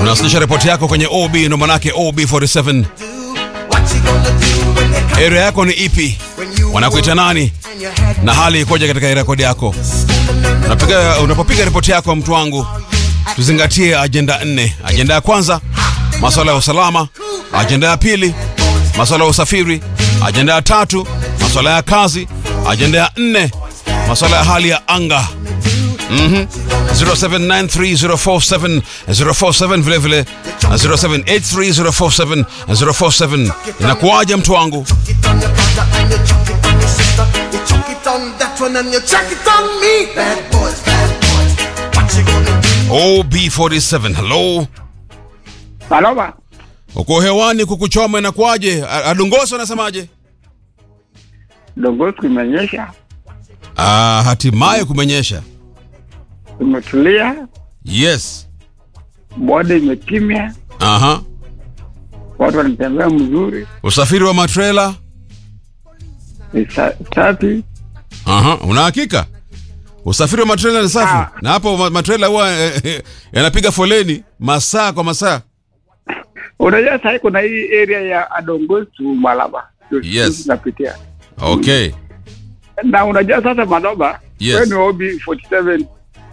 Unawasilisha ripoti yako kwenye OB ndo manake OB47. Area yako ni ipi? Wanakuita nani? Na hali ikoje katika rekodi yako? Unapiga, unapopiga ripoti yako mtu wangu, tuzingatie ajenda nne. Ajenda ya kwanza masuala ya usalama, ajenda ya pili masuala ya usafiri, ajenda ya tatu masuala ya kazi, ajenda ya nne masuala ya hali ya anga. Mhm. 0793047047 vile vile na 0783047047 inakuwaje mtu wangu? OB47 hello, Maloma, uko hewani, kukuchoma inakuwaje? A- Adongoso anasemaje? Dongozi kumenyesha, Ah, hatimaye kumenyesha. imetulia, Yes. boda imekimya, Aha. watu wanatembea mzuri, Usafiri wa matrela? ni sa- safi. Aha, una hakika? Usafiri wa matrela ni safi. Ah. Na hapo ma- matrela huwa eh, eh, yanapiga foleni masaa kwa masaa. Unajua sahii kuna hii area ya Adongozi to Malaba Ndio Yes. sisi tunapitia, Okay. na unajua sasa Malaba, Yes. wewe ni OB 47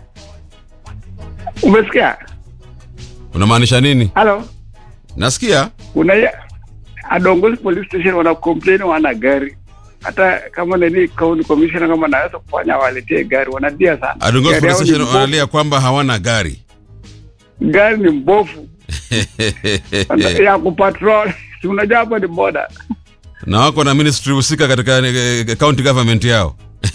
umesikia? Unamaanisha nini? Halo, Nasikia. kuna hii Adongozi police station wana complain wana gari hata kama nini county commissioner kama naweza kufanya waletee gari, wanadia sana Adongozi Gari Police yao ni Station mbovu. wanalia kwamba hawana gari. gari ni mbovu ya kupatrol si unajua hapa ni boda na wako na ministry husika katika eh, county government yao.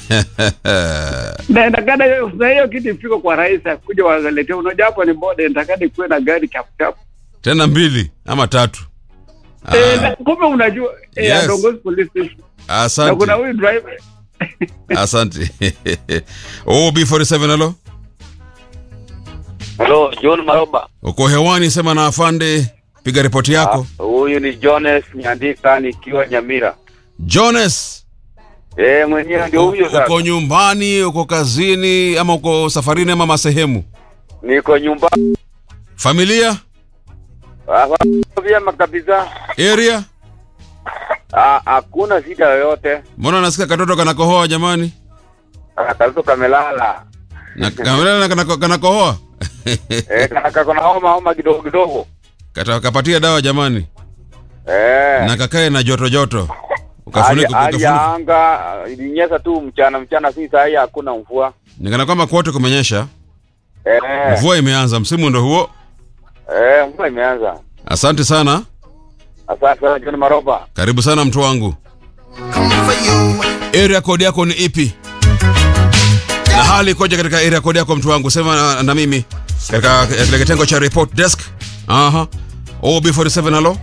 na intakana hiyo na hiyo kitu ifike kwa rais akuja waletea unajua hapa ni boda intakana ikuwe na gari chapuchapu Tena mbili ama tatu. Ah, Eh, na kumbe unajua eh, Yes. Adongozi police station na Asante. kuna huyu driver Asante. OB47 halo. Halo, John Maroba. Uko hewani, sema na afande, piga ripoti yako. Ah, Huyu ni Jones Nyandika nikiwa Nyamira. Jones, Eh, mwenyewe ndio huyo uko sasa. nyumbani, uko kazini ama uko safarini ama masehemu? Niko nyumbani. Familia, Ah, Vyema kabisa. area? Ah, Hakuna shida yoyote. Mbona nasikia katoto kanakohoa jamani? Ah, Katoto kamelala. Na kamelala na kanako- kanakohoa. Eh, kana kako na homa homa kidogo kidogo. Kata kapatia dawa jamani. Eh. Na kakae na joto joto. Hali Ukafunika hali ya ukafunika. anga ah, ilinyesha tu mchana mchana, si saa hii hakuna mvua. Nikana kwamba kwote kumenyesha. Eh, Mvua imeanza, msimu ndo huo. eh, mvua imeanza. Asante sana. Asante sana John Maroba. Karibu sana mtu wangu. Area code yako ni ipi? Na hali ikoje katika area code yako mtu wangu? Sema na, na mimi katika katika kitengo cha report desk. Aha. OB47 halo.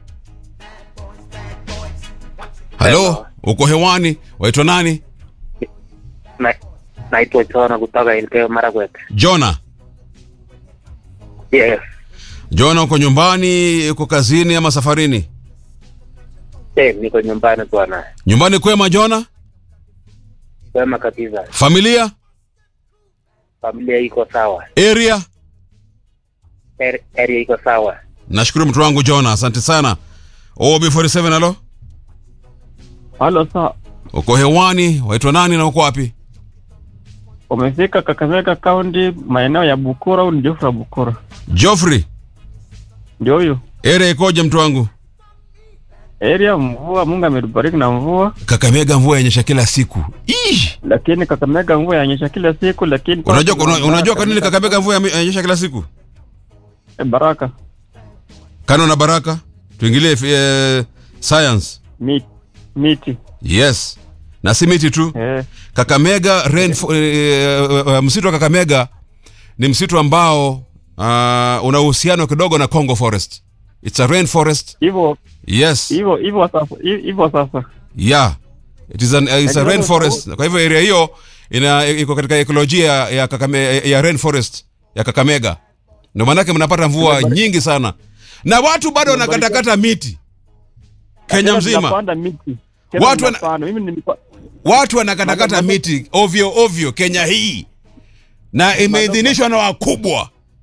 Halo, uko hewani? Waitwa nani? Na- naitwa Chona kutoka Elgeyo Marakwet. Jona. Yes. Jona, uko nyumbani, uko kazini ama safarini? Eh, niko nyumbani bwana. Nyumbani kwema Jona? Wema kabisa. Familia? Familia iko sawa. Area? Er- Area iko sawa. Nashukuru mtu wangu Jona, asante sana. OB47 halo. Halo sa, Uko hewani, waitwa nani na uko wapi? umefika Kakamega County maeneo ya Bukura au ni Jofra Bukura? Joffrey, Ndio huyu. area ikoje mtu wangu? Area mvua, Mungu ametubariki na mvua, Kakamega mvua yanyesha kila siku. Ish! lakini Kakamega mvua yanyesha kila siku, lakini Unajua una, unajua kwa nini Kakamega mvua yame- yanyesha kila siku? Eh, baraka Kano na baraka. Tuingilie eh, science. miti miti Yes. Na si miti tu. eh, Kakamega rain, eh, eh, eh, msitu wa Kakamega ni msitu ambao uh, una uhusiano kidogo na Congo Forest. It's a rain forest. hivyo Yes. hivyo hivyo sasa hivyo sasa Yeah. It is an, uh, it's a Lakini rain sasa- forest. Kwa hivyo area hiyo ina iko katika ekolojia ya Kakame, ya rain forest ya Kakamega. Ndio maanake mnapata mvua nyingi sana. Na watu bado wanakatakata miti. Kenya Tena mzima. tunapanda miti Tena Watu wana- tunapanda. mimi nilipa Watu wanakatakata Madam- miti ovyo ovyo Kenya hii. Na imeidhinishwa na wakubwa.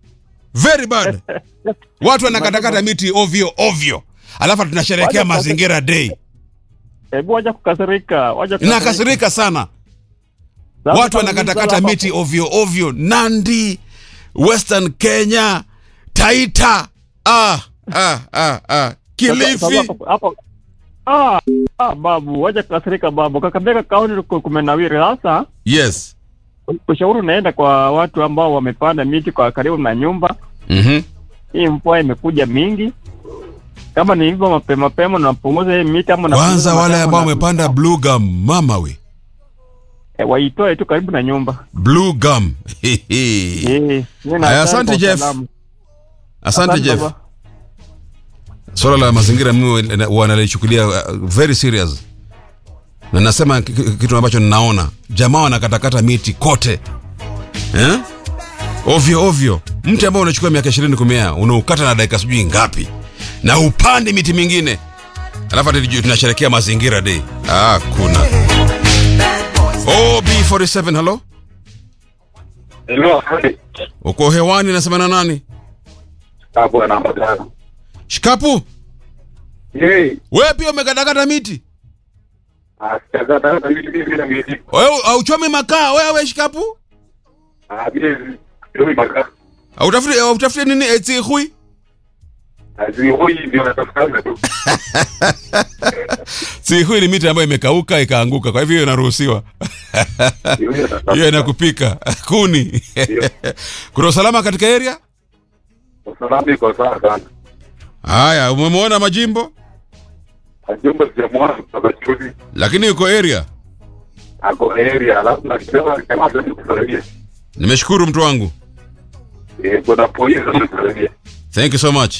very bad watu wanakatakata miti ovyo ovyo alafu tunasherehekea Wacha- mazingira day Hebu wacha kukasirika, wacha kukasirika. nakasirika sana Sasa watu kama wanakatakata hapa- miti ovyo ovyo nandi western kenya taita ah, ah, ah, ah. Sasa- kilifi sasa hapo- hapo- Ah, ah, babu, wacha kukasirika babu. Kakamega kaunti ku- kumenawiri sasa. yes Ushauri unaenda kwa watu ambao wamepanda miti kwa karibu na nyumba. mm-hmm. Hii mvua imekuja mingi. Kama ni hivyo mapema mapema unapunguza hii miti ama kwanza unapunguza wale matawi ambao na- wamepanda blue gum mama we Eh, waitoe tu karibu na nyumba. blue gum Eh, mimi na Aya, asante asante kwa Jeff. salamu. asante jeff baba. swala la mazingira mimi wanalichukulia uh, very serious na nasema ki- ki- kitu ambacho ninaona jamaa wanakatakata miti kote eh? ovyo ovyo mti ambao unachukua miaka ishirini kumea unaukata na dakika sijui ngapi na upande miti mingine alafu ati tujue tunasherekea mazingira day ah, kuna ob47 halo Hello. uko hewani nasema na nani Hapo namba tano. shikapu Yey. wewe pia umekatakata miti Asikata hata vitu hivi na miti. wewe auchomi makaa wewe shikapu Ah, vile ndio maka. Hautafute hautafute nini eti hui? Azi hoi ndio natafuta tu. Si hui ni miti ambayo imekauka ikaanguka, kwa hivyo hiyo inaruhusiwa. Ndio natafuta. Hiyo inakupika kuni. Kuna usalama katika area? Usalama iko sawa sana. Haya, umemwona majimbo Ajumba sijamwona kutoka chuzi. lakini yuko area. Ako area alafu na kisema kama ndio kusalimia. Nimeshukuru mtu wangu. Eh, kuna polisi anasalimia. Thank you so much.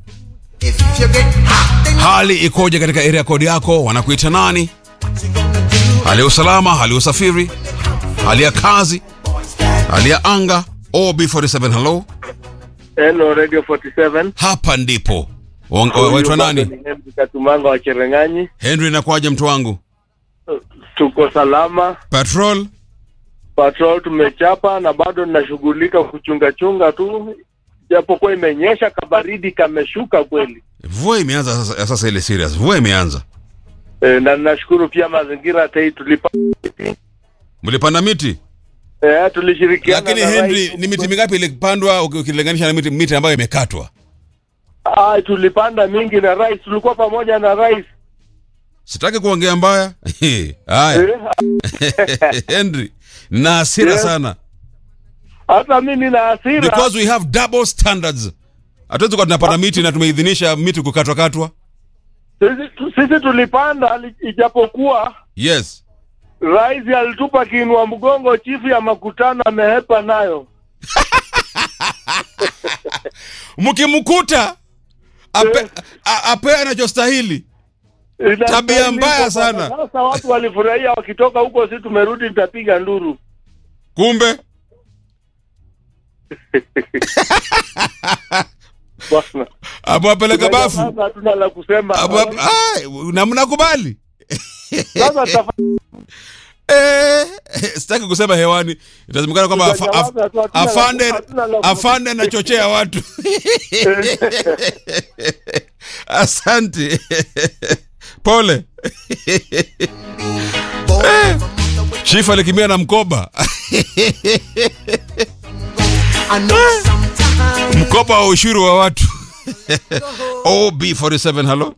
Hali ikoje katika area code yako? Wanakuita nani? Hali ya usalama, hali ya usafiri, hali ya kazi, hali ya anga. OB47 hello. Hello Radio 47. Hapa ndipo. Wang- wa- Waitwa nani? Ni Henry Katumanga wa Cherengani. Henry, inakuwaje mtu wangu? Tuko salama. Patrol Patrol tumechapa na bado ninashughulika kuchunga chunga tu. Japokuwa imenyesha kabaridi kameshuka kweli. mvua imeanza sasa, sasa ile serious mvua imeanza E, na ninashukuru pia mazingira tei tulipa mlipanda miti e, tulishirikiana lakini na henry rais- ni miti mingapi ilipandwa uki- ukilinganisha na miti, miti ambayo imekatwa Ah, tulipanda mingi na rais, tulikuwa pamoja na rais. sitaki kuongea mbaya haya Eh, henry na hasira Yes. sana Hata mimi na hasira. because we have double standards hatuwezi kuwa tunapanda miti na tumeidhinisha miti kukatwa katwa Sisi, tu- sisi tulipanda li- ijapokuwa yes rais alitupa kiinua mgongo, chifu ya makutano amehepa nayo. mkimkuta ape, a- ape anachostahili Tabia mbaya sana. Sasa watu walifurahia wakitoka huko, si tumerudi, nitapiga nduru. kumbe Bwana. amewapeleka bafu Sasa hatuna la kusema. Abu- ai, na mnakubali Sasa tafa- Eh, sitaki kusema hewani itazimekana kwamba afa- af- Tutanyamaza tu, hatuna la- afande hatuna la- afande anachochea watu asante pole Eh, chief alikimbia na mkoba mkoba wa ushuru wa watu ob47 halo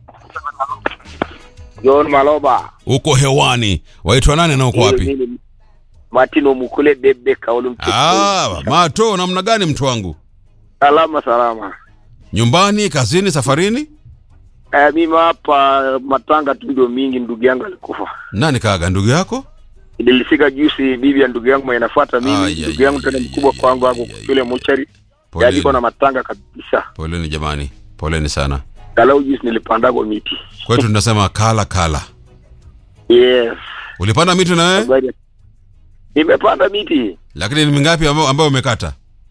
John Maloba. uko hewani waitwa nani na uko wapi Mimi ni Martino Mukule Bebe Kaulu Mtito. ah, mato namna gani mtu wangu Salama salama. nyumbani kazini safarini Eh, mimi hapa matanga tu ndio mingi, ndugu yangu alikufa. nani kaga ndugu yako Nilifika juzi, bibi ya ndugu yangu mwenye nafuata mimi, Ai, ai, ndugu yangu ai, tena ai, mkubwa ai, kwangu ai, hapo ai, kule mochari. Poleni. Yaliko na matanga kabisa. poleni jamani poleni sana Galau juzi nilipanda kwa miti. kwetu tunasema kala kala Yes. ulipanda miti na wewe Habari ya- Nimepanda miti. lakini ni mingapi ambayo ambayo umekata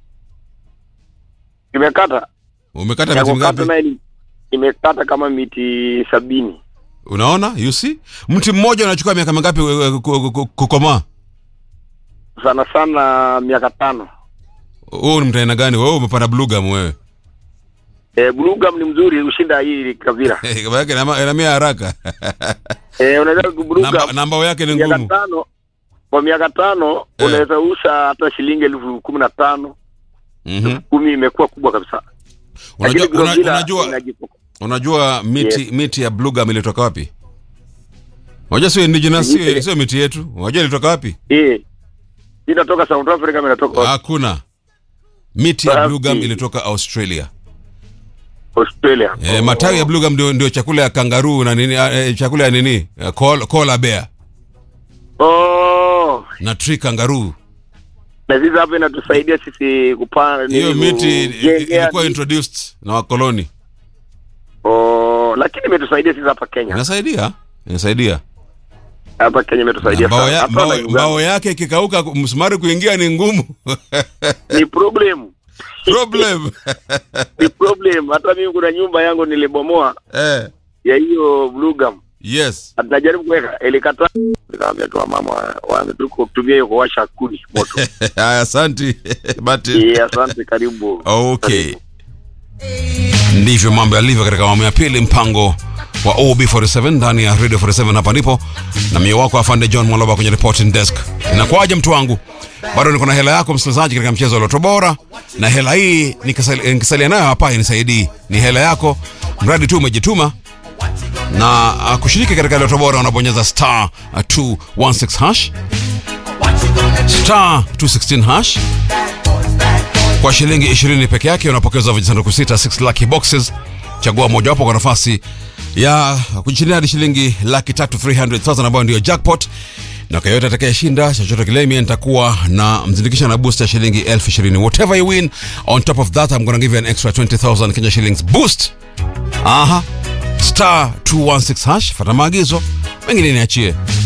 Nimekata. umekata Ya miti kukata mingapi naye ni- nimekata kama miti sabini. unaona you see mti mmoja unachukua miaka mingapi eh, ku- ku- ku- kukomaa Sana sana miaka tano. wewe ni mtu aina gani wewe umepanda blue gum wewe Eh, Blue Gum ni mzuri ushinda hii Kavira. Eh, kama yake inama- inamia haraka Eh, unaweza Blue namba, Gum namba yake ni miaka ngumu tano kwa miaka tano Eh. unaweza uza hata shilingi elfu kumi na tano Mhm. kumi imekuwa kubwa kabisa. unajua, Lakini una, Grovila unajua, inajipo- unajua miti Yes. miti ya blue gum ilitoka wapi unajua sio indigenous sio, Miti- sio miti yetu unajua ilitoka wapi Eh. Inatoka South Africa ama inatoka hakuna miti ya blue gum Wapi? ilitoka australia Australia. e, matawi ya blue gum ndio, ndio chakula ya kangaruu na nini e, chakula ya nini Eh, koala koala bear Oh, na tree kangaroo na sisi hapa inatusaidia sisi kupanda hiyo nini, miti kujengea ilikuwa ni- introduced na wakoloni Oh, lakini imetusaidia sisi hapa Kenya. inasaidia inasaidia Hapa Kenya imetusaidia mbao, sana. ya, Hata mbao, na Uganda. mbao yake ikikauka msumari kuingia ni ngumu Ni problem. problem Ni problem. Hata mimi kuna nyumba yangu nilibomoa eh, ya hiyo blue gum. yes Atajaribu kuweka ilikataa. Nikamwambia tu mama wametuko kutumia hiyo kuwasha kuni moto. haya asanti but Eh, asante karibu. okay ndivyo mambo yalivyo katika awamu ya pili mpango wa ob47 ndani ya radio 47 hapa ndipo na mio wako afande john mwaloba kwenye reporting desk inakuwaje mtu wangu bado niko na hela yako msikilizaji katika mchezo wa loto bora na hela hii nikisali- nikisalia nayo hapa inisaidii ni hela yako mradi tu umejituma na uh, kushiriki katika loto bora unabonyeza star uh, 216 hash star 216 hash kwa shilingi 20 peke yake unapokezwa vijisanduku sita 6 lucky boxes chagua mojawapo kwa nafasi ya kujishindia hadi shilingi laki tatu 300000 ambayo ndio jackpot na kwa yote atakayeshinda chochote kile mie nitakuwa na mzindikisha na boost ya shilingi elfu ishirini whatever you win on top of that I'm gonna give you an extra 20000 Kenya shillings boost aha star 216 hash fata maagizo mengine niachie